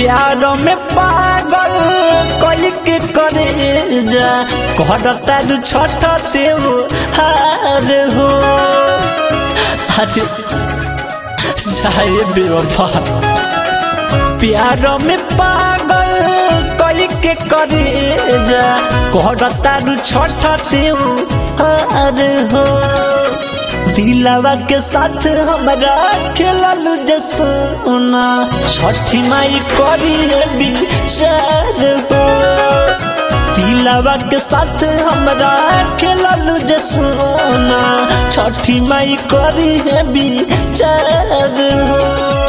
प्यार में पागल कल के करे जा कहता दू छठ देव हार हो आज जाए बेवफा प्यार में पागल कल के करे जा कहता दू छठ देव हार हो दिलावा के साथ हमरा खेलल जसना छठी माई करी विचार हो दिलावा के साथ हमरा खेलल जसना छठी माई करी विचार हो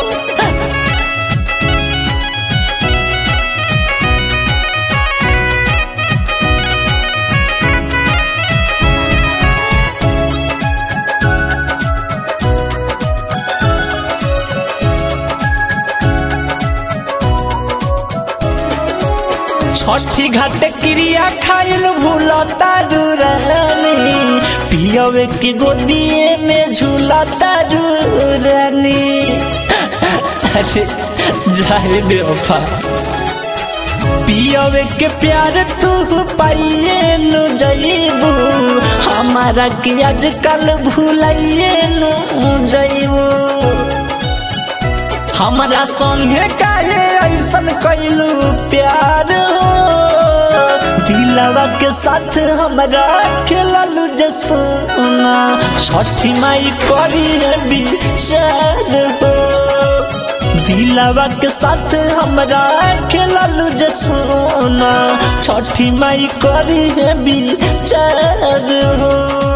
छठी घाट क्रिया खाइल भूलता दुरानी पियवे के गोदिए में झूलता दुरानी अरे जाए बेवफा पियवे के प्यार तू पाइए नु जईबू हमारा के आजकल भूलाइए नु जईबू हमरा संगे काहे ऐसन कैलू प्यार हो दिलवा के साथ हमरा खेललू जसना छठी माई करी विचार हो दिलवा के साथ हमरा खेललू जसना छठी माई करी विचार हो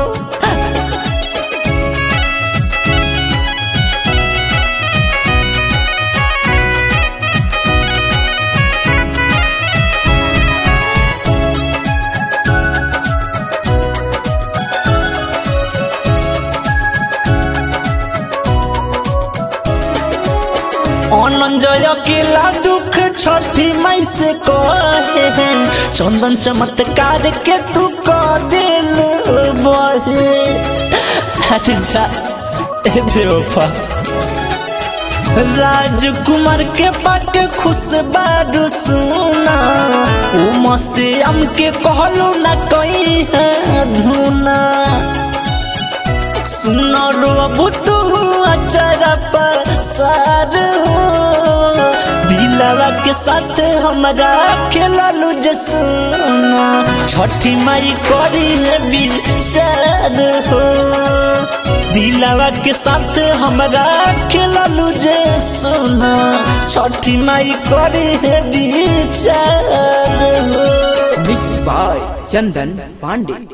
অনঞ্জয় কেলা দুঃখ ছठी মাই से कहे चंदन चमत्कार के तू क दिल बहे अच्छा ए बेवफा राजकुमार के बाटे खुश बारू सुना उम से हमके कहलू ना कहीं है धुना सुनो रोबू तू अचरा पसार हो दिलवा के साथ हमरा खेललू जसना छठी माई करी विचार हो दिलवा के साथ हमरा खेललू जसना छठी माई करी विचार हो मिक्स बाय चंदन पांडे